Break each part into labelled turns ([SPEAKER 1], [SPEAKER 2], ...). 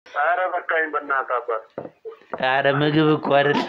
[SPEAKER 1] ኧረ በቃኝ በእናትህ አባት።
[SPEAKER 2] አረ ምግብ እኮ አይደል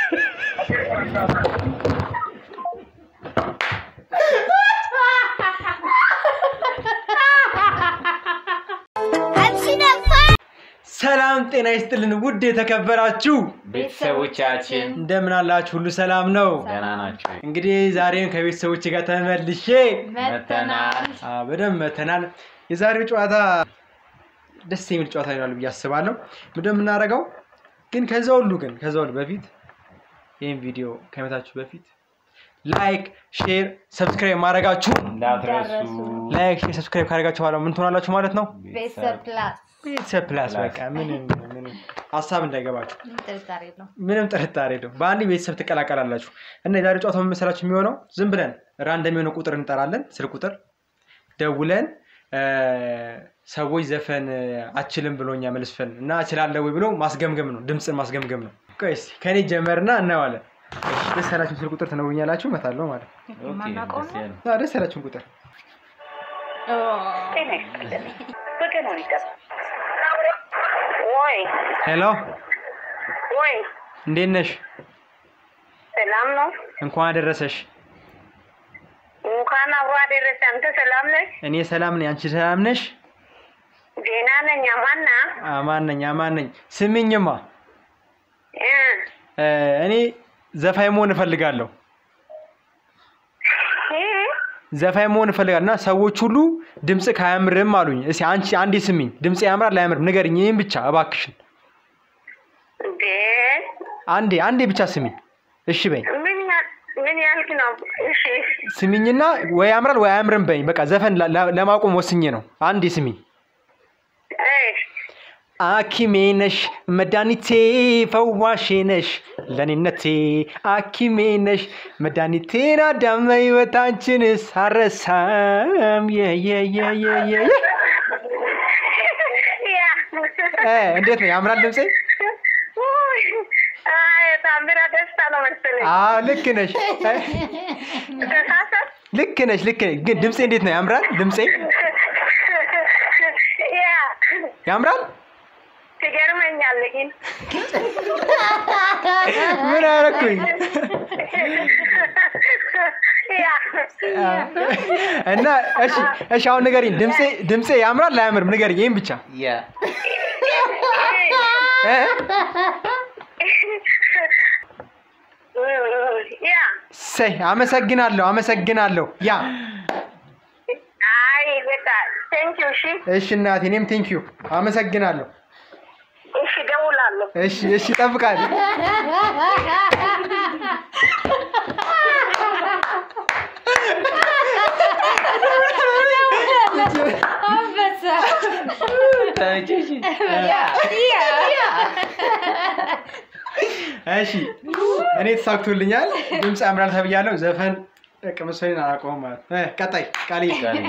[SPEAKER 3] ሰላም ጤና ይስጥልን ውድ የተከበራችሁ
[SPEAKER 2] ቤተሰቦቻችን
[SPEAKER 3] እንደምን አላችሁ? ሁሉ ሰላም ነው?
[SPEAKER 2] ደህና ናቸው።
[SPEAKER 3] እንግዲህ ዛሬም ከቤተሰቦች ጋር ተመልሼ
[SPEAKER 2] መተናል።
[SPEAKER 3] አ፣ በደንብ መተናል። የዛሬው ጨዋታ ደስ የሚል ጨዋታ ይሆናል ብዬ አስባለሁ። ምንድን የምናደርገው ግን ከዛ ሁሉ ግን ከዛ ሁሉ በፊት ይህን ቪዲዮ ከመታችሁ በፊት ላይክ፣ ሼር፣ ሰብስክራይብ ማድረጋችሁ
[SPEAKER 2] እንዳትረሱ።
[SPEAKER 3] ላይክ፣ ሼር፣ ሰብስክራይብ ካደረጋችሁ በኋላ ምን ትሆናላችሁ ማለት ነው?
[SPEAKER 4] ቤተሰብ ፕላስ
[SPEAKER 3] ቤተሰብ ፕላስ በቃ ምንም ምንም ሀሳብ እንዳይገባችሁ
[SPEAKER 4] ጥርጣሬ የለውም።
[SPEAKER 3] ምንም ጥርጣሬ የለውም። በአንድ ቤተሰብ ትቀላቀላላችሁ እና የዛሬ ጨዋታ ምን መሰላችሁ የሚሆነው ዝም ብለን ራንደም የሆነ ቁጥር እንጠራለን፣ ስልክ ቁጥር ደውለን እ፣ ሰዎች ዘፈን አችልም ብሎኛ መልስፈን እና እችላለሁ ወይ ብሎ ማስገምገም ነው፣ ድምፅን ማስገምገም ነው። ቆይ እስኪ ከኔ ጀመርና እናየዋለን። እሺ፣ ደስ ያላችሁን ስልክ ቁጥር ትነውኛላችሁ፣ እመታለሁ ማለት ነው።
[SPEAKER 2] ኦኬ፣
[SPEAKER 4] ማናውቀው
[SPEAKER 2] ደስ
[SPEAKER 4] ነው?
[SPEAKER 2] ያለ።
[SPEAKER 3] አዎ፣ ደስ ያላችሁን ቁጥር
[SPEAKER 5] ወይ
[SPEAKER 3] ሄሎ፣
[SPEAKER 5] ወይ
[SPEAKER 3] እንዴት ነሽ?
[SPEAKER 5] ሰላም ነው።
[SPEAKER 3] እንኳን አደረሰሽ።
[SPEAKER 5] እንኳን አብሮ አደረሰ። አንተ ሰላም ነህ?
[SPEAKER 3] እኔ ሰላም ነኝ፣ አንቺ ሰላም ነሽ?
[SPEAKER 5] ደህና ነኝ። አማን ነህ?
[SPEAKER 3] አማን ነኝ፣ አማን ነኝ። ስሚኝማ
[SPEAKER 5] እ
[SPEAKER 3] እ፣ እኔ ዘፋኝ መሆን እፈልጋለሁ
[SPEAKER 5] እ
[SPEAKER 3] ዘፋኝ መሆን እፈልጋለሁ እና ሰዎች ሁሉ ድምፅ ካያምርም አሉኝ። እስኪ አንቺ አንዴ ስሚኝ፣ ድምፅ ያምራል አያምርም ንገርኝ። ይህም ብቻ እባክሽን
[SPEAKER 5] እንዴ
[SPEAKER 3] አንዴ አንዴ ብቻ ስሚኝ እሺ በኝ።
[SPEAKER 5] ምን ያ- ምን ያልክ ነው? እሺ
[SPEAKER 3] ስሚኝና ወይ ያምራል ወይ አያምርም በኝ። በቃ ዘፈን ላ- ላ- ለማቆም ወስኜ ነው። አንዴ ስሚኝ።
[SPEAKER 5] እ
[SPEAKER 3] አኪሜ ነሽ መድኃኒቴ ፈዋሼ ነሽ ለኔነቴ አኪሜ ነሽ መድኃኒቴን አዳመ ህይወታችንስ አረሳም የየየየየ
[SPEAKER 5] ያ
[SPEAKER 3] እንዴት ነው ያምራል ድምፄ?
[SPEAKER 5] ውይ፣ አይ ታምራ ደስታ ነው መሰለኝ።
[SPEAKER 3] አዎ ልክ ነሽ እ፣
[SPEAKER 5] ተሳሳት።
[SPEAKER 3] ልክ ነሽ ልክ ነሽ። ግን ድምፄ እንዴት ነው ያምራል ድምፄ
[SPEAKER 5] ያ
[SPEAKER 3] ያምራል?
[SPEAKER 5] ትገርመኛለህ ግን
[SPEAKER 3] ምን አደረኩኝ?
[SPEAKER 5] ያ
[SPEAKER 3] እና እሺ እሺ አሁን ንገሪኝ ድምፄ ድምፄ ያምራል አያምርም ንገሪኝ ይህም ብቻ
[SPEAKER 2] ያ
[SPEAKER 3] እ?
[SPEAKER 5] ያ
[SPEAKER 3] ሰይ አመሰግናለሁ አመሰግናለሁ ያ
[SPEAKER 5] አይ በቃ ቴንኪው። እሺ
[SPEAKER 3] እሺ እናቴ እኔም ቴንኪዩ አመሰግናለሁ
[SPEAKER 5] እሺ፣ እደውላለሁ።
[SPEAKER 3] እሺ እሺ እጠብቃለሁ
[SPEAKER 4] አንበሳ
[SPEAKER 2] ተመቸሽ?
[SPEAKER 3] እሺ እኔ ተሳክቶልኛል ድምፅ ያምራል ተብያለሁ ዘፈን ቅምሶይን አላውቀውም ማለት ነው። እ፣ ቀጣይ ቃል
[SPEAKER 2] ቃል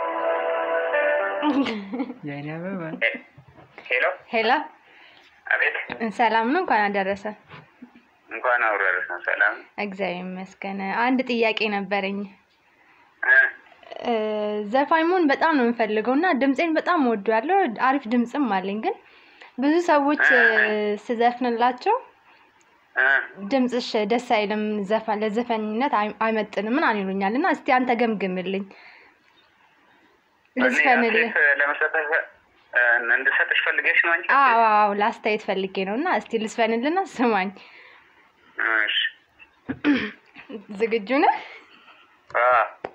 [SPEAKER 3] የአይኔ አበባ
[SPEAKER 1] ሄሎ፣
[SPEAKER 4] ሄሎ፣
[SPEAKER 1] አቤት።
[SPEAKER 4] ሰላም ነው? እንኳን አደረሰ።
[SPEAKER 1] እንኳን አብሮ ያደረሰን። ሰላም
[SPEAKER 4] እግዚአብሔር ይመስገን። አንድ ጥያቄ ነበረኝ።
[SPEAKER 1] እ፣
[SPEAKER 4] እ፣ ዘፋኝ መሆን በጣም ነው የምፈልገው እና ድምፄን በጣም ወዷለሁ። አሪፍ ድምፅም አለኝ። ግን ብዙ ሰዎች እ፣ ስዘፍንላቸው
[SPEAKER 1] እ፣
[SPEAKER 4] ድምፅሽ ደስ አይልም፣ ዘፋ- ለዘፈኝነት አይ- አይመጥንም ምን ይሉኛል እና እስቲ አንተ ገምግምልኝ፣
[SPEAKER 1] እኔ
[SPEAKER 4] ልዝፈንልህ።
[SPEAKER 1] አስተያየት ለመስጠት እ፣ እንድሰጥሽ ፈልገሽ ነው አንቺ?
[SPEAKER 4] አዎ አዎ፣ ለአስተያየት ፈልጌ ነው እና እስቲ ልዝፈንልና ስማኝ።
[SPEAKER 1] እሺ።
[SPEAKER 4] ዝግጁ ነህ?
[SPEAKER 1] አ፣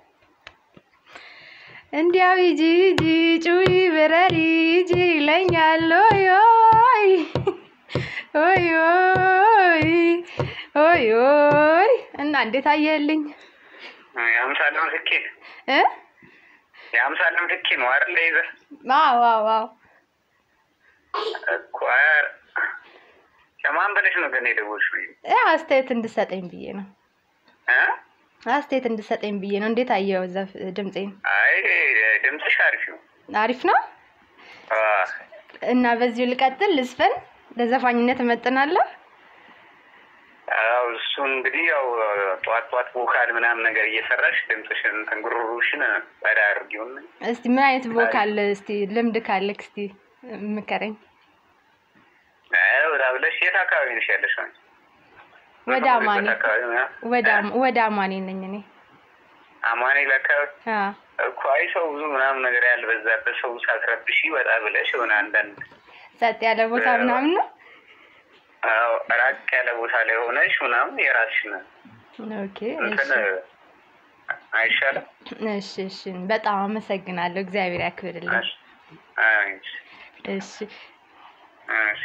[SPEAKER 4] እንዲያው ሂጂ ሂጂ ጩይ ብረሪ ሂጂ ይለኛል ኦይ ኦይ ኦይ ኦይ ኦይ ኦይ እና እንዴት አየህልኝ
[SPEAKER 1] የአምሳ ዓለም ትኬ
[SPEAKER 4] እ
[SPEAKER 1] የአምሳ ዓለም ትኬ ነው አይደል? ይዘህ
[SPEAKER 4] አዎ አዎ አዎ
[SPEAKER 1] እኮ ኧረ፣ ለማን ብለሽ ነው ግን የደወልሽው?
[SPEAKER 4] እ አስተያየት እንድሰጠኝ ብዬ ነው
[SPEAKER 1] እ?
[SPEAKER 4] አስተያየት እንድሰጠኝ ብዬ ነው እንዴት አየኸው ዘፍ ድምፄን
[SPEAKER 1] አይ ድምፅሽ አሪፍ ነው።
[SPEAKER 4] አሪፍ ነው
[SPEAKER 1] አ፣
[SPEAKER 4] እና በዚሁ ልቀጥል ልዝፈን ለዘፋኝነት እመጥናለሁ
[SPEAKER 1] አዎ እሱ እንግዲህ ያው ጠዋት ጠዋት ቮካል ምናምን ነገር እየሰራሽ ድምፅሽን እንትን ጉሮሮሽን በዳ አድርጊውን።
[SPEAKER 4] እስቲ ምን አይነት ቮካል እስቲ ልምድ ካለክ እስቲ ምከረኝ
[SPEAKER 1] አይ፣ ወጣ ብለሽ የት አካባቢ ነሽ ያለሽ? አንቺ?
[SPEAKER 4] ወደ አማኔ
[SPEAKER 1] የምትኖሪበት አካባቢ ነው?
[SPEAKER 4] ወደ አም- ወደ አማኔ ነኝ እኔ።
[SPEAKER 1] አማኑኤል አካባቢ
[SPEAKER 4] አዎ
[SPEAKER 1] እኮ አይ ሰው ብዙ ምናምን ነገር ያልበዛበት ሰው ሳትረብሺ ወጣ ብለሽ የሆነ አንዳንድ
[SPEAKER 4] ጸጥ ያለ ቦታ ምናምን ነው።
[SPEAKER 1] አዎ፣ ራቅ ያለ ቦታ ላይ ሆነሽ ምናምን የራስሽ ነው
[SPEAKER 4] ኦኬ
[SPEAKER 1] እንትን
[SPEAKER 4] እሺ
[SPEAKER 1] አይሻልም?
[SPEAKER 4] እሺ እሺ በጣም አመሰግናለሁ። እግዚአብሔር ያክብርልኝ።
[SPEAKER 1] እሺ። አይ፣
[SPEAKER 4] እሺ
[SPEAKER 1] እሺ።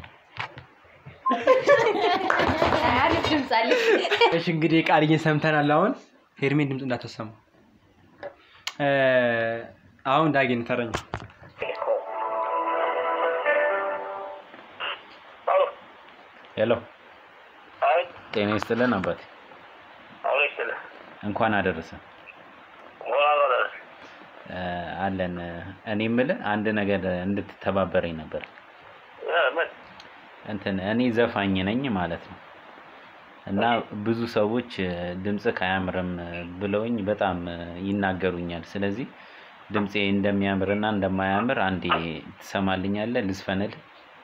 [SPEAKER 4] አሪፍ ድምፅ አለሽ።
[SPEAKER 3] እሺ እንግዲህ ቃልዬን ሰምተናል። አሁን ሄርሜን ድምፅ እንዳትሰሙ። እ፣ አሁን ዳጌን ተረኛ
[SPEAKER 2] ሄሎ ጤና ይስጥልን አባቴ እንኳን አደረሰ አለን እኔ የምልህ አንድ ነገር እንድትተባበረኝ ነበር እንትን እኔ ዘፋኝ ነኝ ማለት ነው እና ብዙ ሰዎች ድምፅህ አያምርም ብለውኝ በጣም ይናገሩኛል ስለዚህ ድምፄ እንደሚያምርና እንደማያምር አንዴ ትሰማልኛለህ ልዝፈንልህ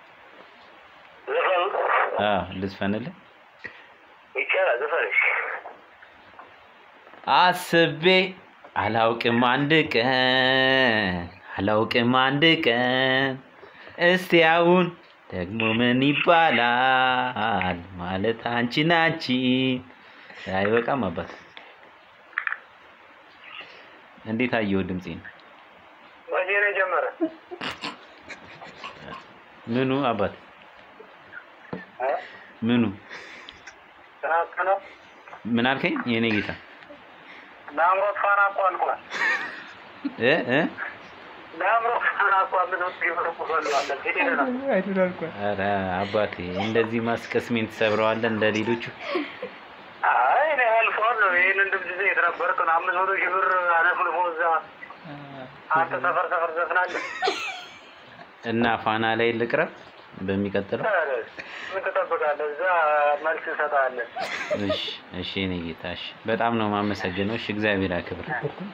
[SPEAKER 2] አዎ ልዝፈንልህ አስቤ አላውቅም አንድ ቀን አላውቅም አንድ ቀን እስቲ አሁን ደግሞ ምን ይባላል ማለት አንቺ ናቺ አይበቃም አባት እንዴት አየው ድምፄን
[SPEAKER 1] መቼ ነው የጀመረ?
[SPEAKER 2] ምኑ አባት ምኑ
[SPEAKER 1] ትናንት ነው።
[SPEAKER 2] ምን አልከኝ የኔ ጌታ
[SPEAKER 1] ለአምሮት ፋና እኮ አልቋል።
[SPEAKER 2] እ እ
[SPEAKER 1] ለአምሮት ፋና እኮ ምን ውስጥ ይመረቁፈልዋለን ሄደናል።
[SPEAKER 2] ኧረ አባቴ እንደዚህ ማስቀስሜን ትሰብረዋለህ እንደ ሌሎቹ
[SPEAKER 1] አይ እኔ አልፎን ነው ይህንን ድምፅ ይዘህ የት ነበርክ? ነው አምስት መቶ ሺህ ብር አነፍንፎ እዛ አንተ ሰፈር ሰፈር ዘፍናለህ።
[SPEAKER 2] እና ፋና ላይ ልቅረብ በሚቀጥለው
[SPEAKER 1] ምን ትጠብቃለህ? እዛ መልስ እንሰጥሃለን።
[SPEAKER 2] እሺ እሺ የኔ ጌታ እሺ በጣም ነው የማመሰግነው እሺ እግዚአብሔር ያክብር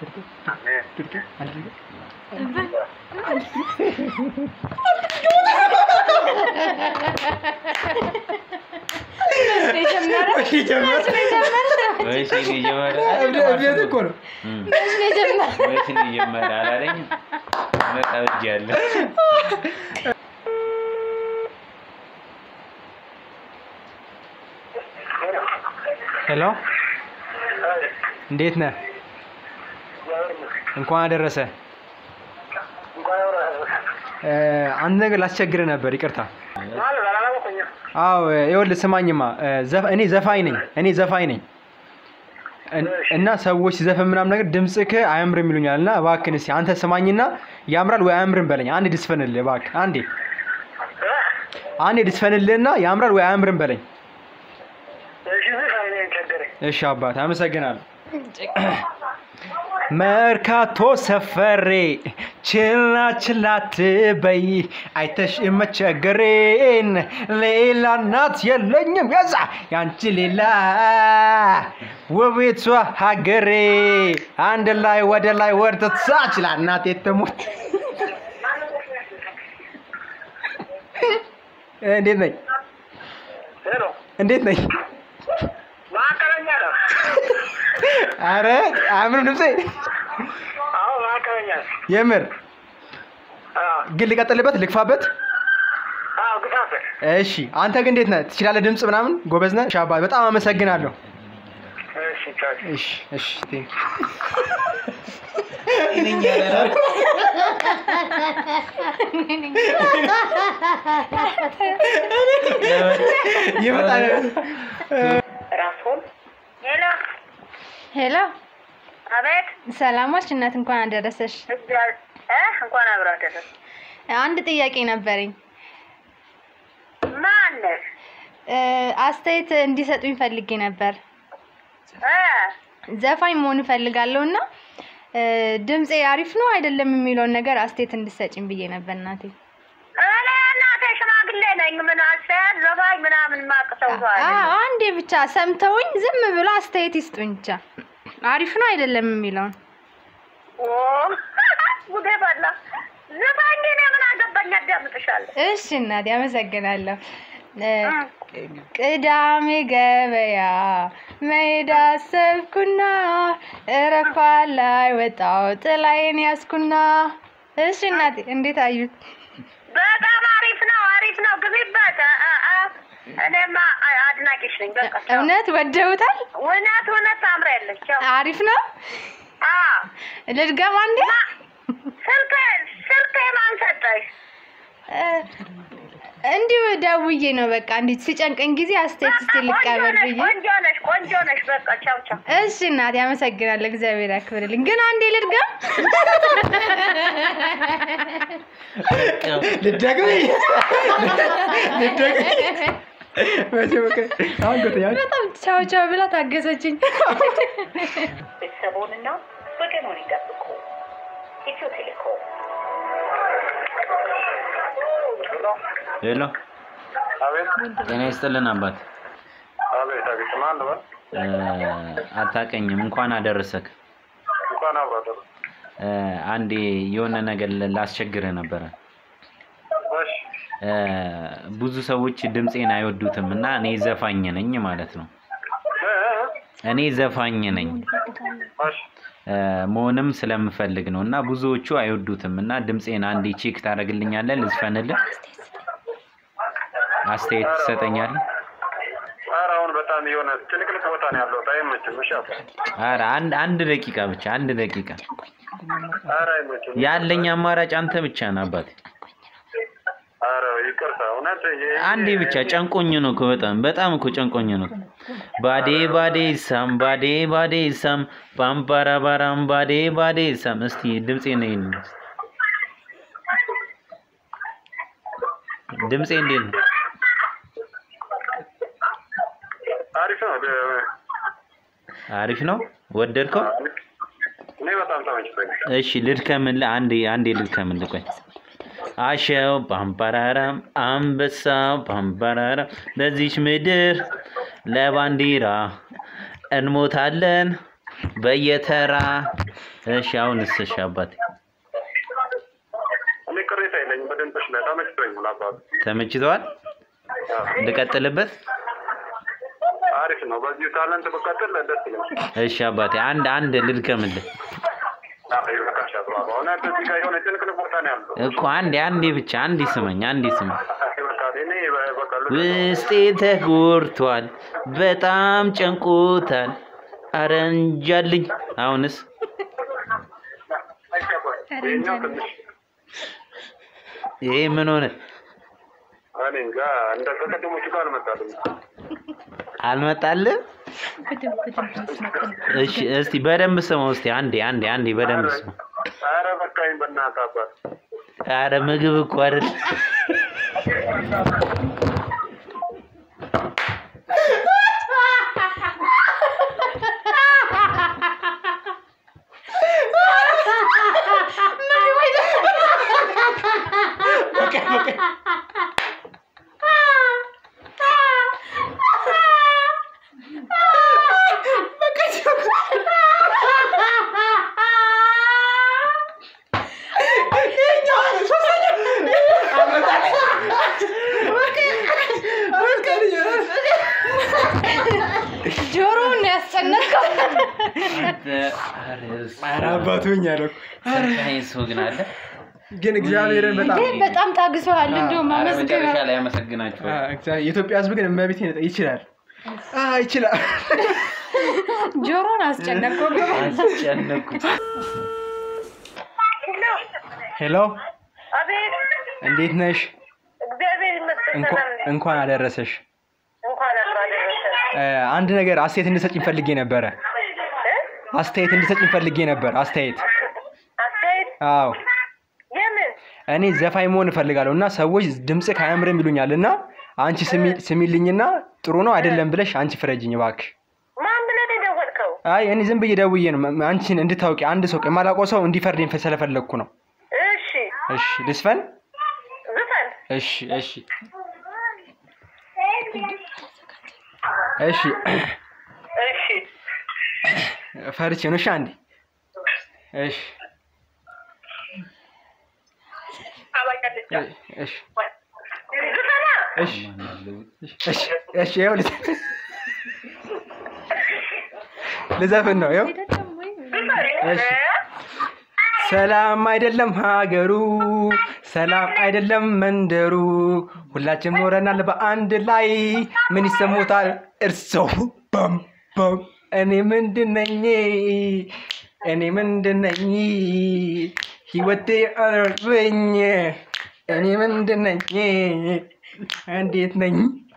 [SPEAKER 4] የጀመረ
[SPEAKER 2] ወይስ እኔ ጀመረ
[SPEAKER 3] እብደት እኮ ነው።
[SPEAKER 2] እም፣
[SPEAKER 4] የጀመረ
[SPEAKER 2] ወይስ እኔ ጀመረ አላለኝም መጣብጃለሁ
[SPEAKER 3] ሄሎ እንዴት ነህ? እንኳን አደረሰ። እ፣ አንድ ነገር ላስቸግርህ ነበር፣ ይቅርታ።
[SPEAKER 1] ማለት አላወኩኝም።
[SPEAKER 3] አዎ ይኸውልህ ስማኝማ፣ እ፣ ዘፍ- እኔ ዘፋኝ ነኝ እኔ ዘፋኝ ነኝ እን- እና ሰዎች ሲዘፍን ምናምን ነገር ድምፅህ አያምርም ይሉኛል እና እባክህን እስኪ አንተ ስማኝና ያምራል ወይ አያምርም በለኝ። አንዴ ድስፈንልህ እባክህ፣ አንዴ አንዴ ድስፈንልህና ያምራል ወይ አያምርም በለኝ።
[SPEAKER 1] እሺ ዝህ አይኔን ቸገረኝ።
[SPEAKER 3] እሺ አባት አመሰግናለሁ። መርካቶ ሰፈሬ ችላ ችላ ትበይ አይተሽ መቸገሬን ሌላ እናት የለኝም ያዛ ያንቺ ሌላ ውቤቷ ሀገሬ አንድ ላይ ወደ ላይ ወርተት ሳችላ እናቴ ትሙት። እንዴት ነኝ?
[SPEAKER 1] ሄሎ
[SPEAKER 3] እንዴት ነኝ?
[SPEAKER 1] ማዕከለኛ ነው።
[SPEAKER 3] አረ አያምርም ድምፄ
[SPEAKER 1] አዎ ማዕከለኛ ነው።
[SPEAKER 3] የምር
[SPEAKER 1] አዎ
[SPEAKER 3] ግን ልቀጥልበት ልግፋበት
[SPEAKER 1] አዎ ግፋበት።
[SPEAKER 3] እሺ አንተ ግን እንዴት ነህ? ትችላለህ? ድምፅ ምናምን ጎበዝ ነህ? እሺ አባት በጣም አመሰግናለሁ።
[SPEAKER 1] እሺ ቻው።
[SPEAKER 3] እሺ እሺ ቴንክ ይመጣል።
[SPEAKER 5] ራስዎን ሄሎ
[SPEAKER 4] ሄሎ
[SPEAKER 5] አቤት
[SPEAKER 4] ሰላሞች እናት እንኳን አደረሰሽ።
[SPEAKER 5] እግዚአብሔር እ እንኳን አብሮ አደረሰ
[SPEAKER 4] አንድ ጥያቄ ነበረኝ።
[SPEAKER 5] ማነህ
[SPEAKER 4] እ፣ አስተያየት እንዲሰጡኝ ፈልጌ ነበር።
[SPEAKER 5] እ
[SPEAKER 4] ዘፋኝ መሆን እፈልጋለሁ እና እ፣ ድምፄ አሪፍ ነው አይደለም የሚለውን ነገር አስተያየት እንድሰጭኝ ብዬ ነበር እናቴ።
[SPEAKER 5] እኔ እናቴ ሽማግሌ ነኝ። ምን አስተያየት ዘፋኝ ምናምን ማቅ ሰው ሰው
[SPEAKER 4] አ-
[SPEAKER 5] አይደለም።
[SPEAKER 4] አንዴ ብቻ ሰምተውኝ ዝም ብሎ አስተያየት ይስጡኝ ብቻ አሪፍ ነው አይደለም የሚለውን
[SPEAKER 5] ኦ ጉዴ ፈላ። ዝፋኝ እኔ ምን አገባኝ? አዳምጥሻለሁ።
[SPEAKER 4] እሺ እናቴ አመሰግናለሁ። እ፣ ቅዳሜ ገበያ መሄድ አሰብኩና እረፋ ላይ ወጣው ጥላዬን ያዝኩና። እሺ እናቴ እንዴት አዩት?
[SPEAKER 5] በጣም አሪፍ ነው፣ አሪፍ ነው። ግቢበት። አ- አ- አ- እኔማ አ- አድናቂሽ ነኝ። በቃ ቻው።
[SPEAKER 4] እውነት ወደውታል?
[SPEAKER 5] እውነት እውነት ታምሪያለሽ። ቻው።
[SPEAKER 4] አሪፍ ነው።
[SPEAKER 5] አ
[SPEAKER 4] ልድገም አንዴ።
[SPEAKER 5] ስልክ ስልክ ማን ሰጠሽ?
[SPEAKER 4] እ፣ እንዲሁ ደውዬ ነው በቃ እንዲህ ሲጨንቀኝ ጊዜ አስተያየት እስቲ
[SPEAKER 5] ቆንጆ
[SPEAKER 4] ልቀበል
[SPEAKER 5] ነሽ፣
[SPEAKER 4] ብዬ።
[SPEAKER 5] ቆንጆ ነሽ፣ ቆንጆ ነሽ። በቃ ቻው ቻው።
[SPEAKER 4] እሺ እናቴ አመሰግናለሁ። እግዚአብሔር ያክብርልኝ። ግን አንዴ ልድገም።
[SPEAKER 3] ልደግም ልደግም መቼ በቃ አሁን ገብቶኛል።
[SPEAKER 4] በጣም ቻው ቻው ብላ ታገሰችኝ።
[SPEAKER 5] ቤተሰቡንና ወገኑን ይጠብቁ። ኢትዮ ቴሌኮም
[SPEAKER 2] ሄሎ
[SPEAKER 1] አቤት
[SPEAKER 2] ጤና ይስጥልን አባት
[SPEAKER 1] አቤት አቤት ማን ነው
[SPEAKER 2] እ፣ አታቀኝም እንኳን አደረሰክ
[SPEAKER 1] እንኳን አብሮ አደረ
[SPEAKER 2] እ፣ አንዴ የሆነ ነገር ል- ላስቸግርህ ነበረ
[SPEAKER 1] እሺ
[SPEAKER 2] እ፣ ብዙ ሰዎች ድምፄን አይወዱትም እና እኔ ዘፋኝ ነኝ ማለት ነው
[SPEAKER 1] እ እ
[SPEAKER 2] እኔ ዘፋኝ ነኝ
[SPEAKER 1] እሺ
[SPEAKER 2] እ፣ መሆንም ስለምፈልግ ነው እና ብዙዎቹ አይወዱትም እና ድምፄን አንዴ ቼክ ታደርግልኛለህ ልዝፈንልህ አስተያየት ትሰጠኛለህ
[SPEAKER 1] ኧረ አሁን በጣም የሆነ ጭንቅልቅ ቦታ ነው ያለሁት አይመችም እሺ አባ
[SPEAKER 2] ኧረ አንድ አንድ ደቂቃ ብቻ አንድ ደቂቃ
[SPEAKER 1] ኧረ አይመችም
[SPEAKER 2] ያለኝ አማራጭ አንተ ብቻ ነህ አባቴ
[SPEAKER 1] ኧረ ይቅርታ እውነት ይሄ-
[SPEAKER 2] አንዴ ብቻ ጨንቆኝ ነው እኮ በጣም በጣም እኮ ጨንቆኝ ነው እኮ። ባዴ ባዴ ሳም ባዴ ባዴ ሳም ባምባራባራም ባዴ ባዴ ሳም እስቲ ድምፄ ነው ይል ድምፄ እንዴት ነው?
[SPEAKER 1] አሪፍ ነው ደ-
[SPEAKER 2] አሪፍ ነው። ወደድከው?
[SPEAKER 1] እኔ በጣም ተመችቶኛል
[SPEAKER 2] እሺ ልድከምልህ፣ አንዴ አንዴ ልድከምልህ። ቆይ አሸው ባምባራራም አንበሳው ባምባራራም በዚች ምድር ለባንዲራ እንሞታለን በየተራ። እሺ አሁንስ? እሺ አባቴ
[SPEAKER 1] እኔ ቅሬታ የለኝም በድምፅሽ ላይ ተመችቶኛል አባቱ
[SPEAKER 2] ተመችተዋል? ልቀጥልበት?
[SPEAKER 1] አሪፍ ነው በዚሁ ታለንት ብቀጥል ደስ ይለኛል
[SPEAKER 2] እሺ አባቴ አንድ አንድ ልድከምልህ
[SPEAKER 1] ይበቃሽ አቶ አባ እውነት እዚህ ጋር የሆነ ጭንቅልቅ ቦታ ነው ያለው
[SPEAKER 2] እኮ አንዴ አንዴ ብቻ አንዴ ስመኝ አንዴ ስመኝ
[SPEAKER 1] ይበቃል እኔ በቃ
[SPEAKER 2] ውስጤ ተጎድቷል፣ በጣም ጨንቆታል። አረ እንጃልኝ። አሁንስ
[SPEAKER 1] ይኸኛው ትንሽ
[SPEAKER 2] ይሄ ምን ሆነ?
[SPEAKER 1] እኔ እንጃ እንደ ከቀደሞቹ ጋር አልመጣልም
[SPEAKER 2] አልመጣልህ? እሺ እስቲ በደንብ ስማው። እስቲ አንዴ አንዴ አንዴ በደንብ ስማው።
[SPEAKER 1] ኧረ በቃኝ በእናትህ አባት
[SPEAKER 2] አረ ምግብ እኮ አይደል።
[SPEAKER 4] ጆሮውን ነው ያስጨነቀው።
[SPEAKER 3] ኧረ አባቱኝ ያለው
[SPEAKER 2] ሰርፕራይዝ ሰው ግን አለ።
[SPEAKER 3] ግን እግዚአብሔርን በጣም
[SPEAKER 4] ግን በጣም ታግሰዋል። እንደውም
[SPEAKER 2] አረ መጨረሻ
[SPEAKER 4] አመስግናል።
[SPEAKER 2] ላይ አመሰግናችኋለሁ።
[SPEAKER 3] አ፣ እግዚአብሔር- የኢትዮጵያ ሕዝብ ግን እመቤቴ ይችላል አ፣ ይችላል።
[SPEAKER 4] ጆሮን አስጨነቀው።
[SPEAKER 2] አስጨነኩት።
[SPEAKER 3] ሄሎ
[SPEAKER 5] አቤት
[SPEAKER 3] እንዴት ነሽ?
[SPEAKER 5] እግዚአብሔር ይመስገን
[SPEAKER 3] እንኳ-
[SPEAKER 5] ሰላም ነኝ።
[SPEAKER 3] እንኳን አደረሰሽ።
[SPEAKER 5] እንኳን አብሮ አደረሰን።
[SPEAKER 3] እ፣ አንድ ነገር አስተያየት እንድሰጭኝ ፈልጌ ነበረ።
[SPEAKER 5] እ?
[SPEAKER 3] አስተያየት እንድሰጭኝ ፈልጌ ነበር። አስተያየት
[SPEAKER 5] አስተያየት
[SPEAKER 3] አዎ
[SPEAKER 5] የምን
[SPEAKER 3] እኔ ዘፋኝ መሆን እፈልጋለሁ እና ሰዎች ድምፅህ አያምርም ይሉኛል እና አንቺ ስሚ- ስሚልኝና ጥሩ ነው አይደለም ብለሽ አንቺ ፍረጅኝ እባክሽ።
[SPEAKER 5] ማን ብለህ ነው የደወልከው?
[SPEAKER 3] አይ እኔ ዝም ብዬ ደውዬ ነው ም- አንቺን እንድታውቂ አንድ ሰው የማላውቀው ሰው እንዲፈርደኝ ፈ- ስለፈለግኩ ነው።
[SPEAKER 5] እሺ
[SPEAKER 3] እሺ ልስፈን?
[SPEAKER 5] ዝፈን።
[SPEAKER 3] እሺ እሺ እሺ
[SPEAKER 5] እሺ
[SPEAKER 3] ፈርቼ ነው። እሺ አንዴ እሺ እሺ
[SPEAKER 5] ዝፈና
[SPEAKER 3] እሺ እሺ እሺ ይኸው ልዘ- ልዘፍን ነው ይኸው
[SPEAKER 4] አይደለም ወይ?
[SPEAKER 3] እሺ ሰላም አይደለም ሀገሩ፣ ሰላም አይደለም መንደሩ። ሁላችንም ኖረናል በአንድ ላይ ምን ይሰሙታል እርሰው በም በም እኔ ምንድን ነኝ እኔ ምንድን ነኝ ህይወቴ አረብኝ እኔ ምንድን ነኝ እንዴት ነኝ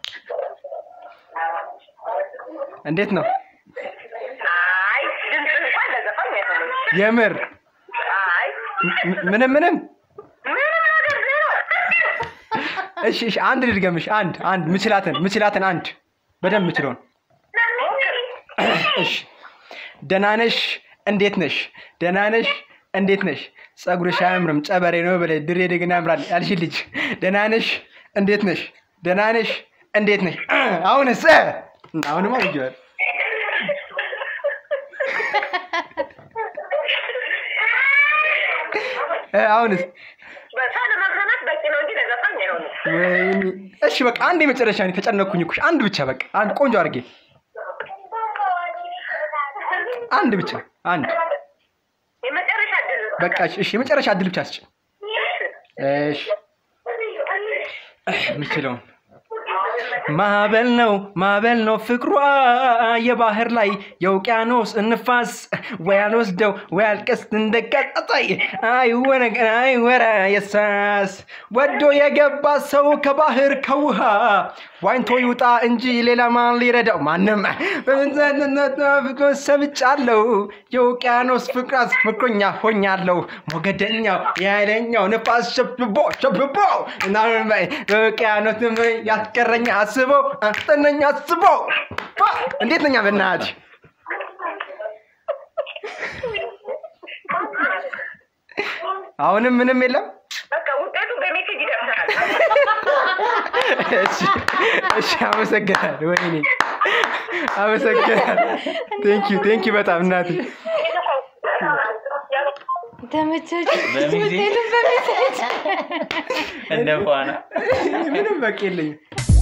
[SPEAKER 3] እንዴት ነው
[SPEAKER 5] አይ ድምፅ እንኳን ለዘፋኝ አይሆንም።
[SPEAKER 3] የምር
[SPEAKER 5] አይ
[SPEAKER 3] ም- ምንም ምንም
[SPEAKER 5] ምንም ነገር ዜሮ።
[SPEAKER 3] እሺ እሺ አንድ ልድገምሽ አንድ አንድ ምችላትን ምችላትን አንድ በደንብ ምችለውን እሺ ደህና ነሽ እንዴት ነሽ ደህና ነሽ እንዴት ነሽ ጸጉርሽ አያምርም ጨበሬ ነው በላይ ድሬ ደግና ያምራል ያልሽ ልጅ ደህና ነሽ እንዴት ነሽ ደህና ነሽ እንዴት ነሽ አሁንስ አሁንማ ብዬዋል አሁንስ
[SPEAKER 5] በሳ ለመዝናናት በቂ ነው እንጂ ለዘፋኝ አይሆንም።
[SPEAKER 3] ወይኔ እሺ በቃ አንድ የመጨረሻ እኔ ተጨነኩኝ እኮ አንድ ብቻ በቃ አንድ ቆንጆ አድርጌ አንድ ብቻ አንድ
[SPEAKER 5] የመጨረሻ ድል
[SPEAKER 3] በቃ እሺ እሺ የመጨረሻ እድል ብቻ ስጭ እሺ የምችለውን ማዕበል ነው ማዕበል ነው ፍቅሯ የባህር ላይ የውቅያኖስ እንፋስ ወይ አልወስደው ወይ አልቀስት እንደ ቀጣጣይ አይወረ አይወረ የሳስ ወዶ የገባ ሰው ከባህር ከውሃ ዋኝቶ ይውጣ እንጂ ሌላ ማን ሊረዳው ማንም በምንዘንነት ፍቅር ሰምጫለሁ የውቅያኖስ ፍቅራት ምርኮኛ ሆኛለሁ ሞገደኛው የኃይለኛው ንፋስ ሸብቦ ሸብቦ እና በውቅያኖስም ያስቀረኝ አስበው አንተነኝ አስበው ፋ! እንዴት ነኛ በናትሽ አሁንም ምንም የለም
[SPEAKER 5] በቃ ውጤቱ በሜሴጅ ይደርሰናል።
[SPEAKER 3] እሺ እሺ አመሰግናለሁ ወይኔ አመሰግናለሁ ቴንኪዩ ቴንኪዩ በጣም እናቴ
[SPEAKER 4] ተመቻችሁ?
[SPEAKER 2] በሚዜ
[SPEAKER 4] ውጤቱን በሜሴጅ
[SPEAKER 2] እንደ ፏና
[SPEAKER 3] ምንም በቂ የለኝም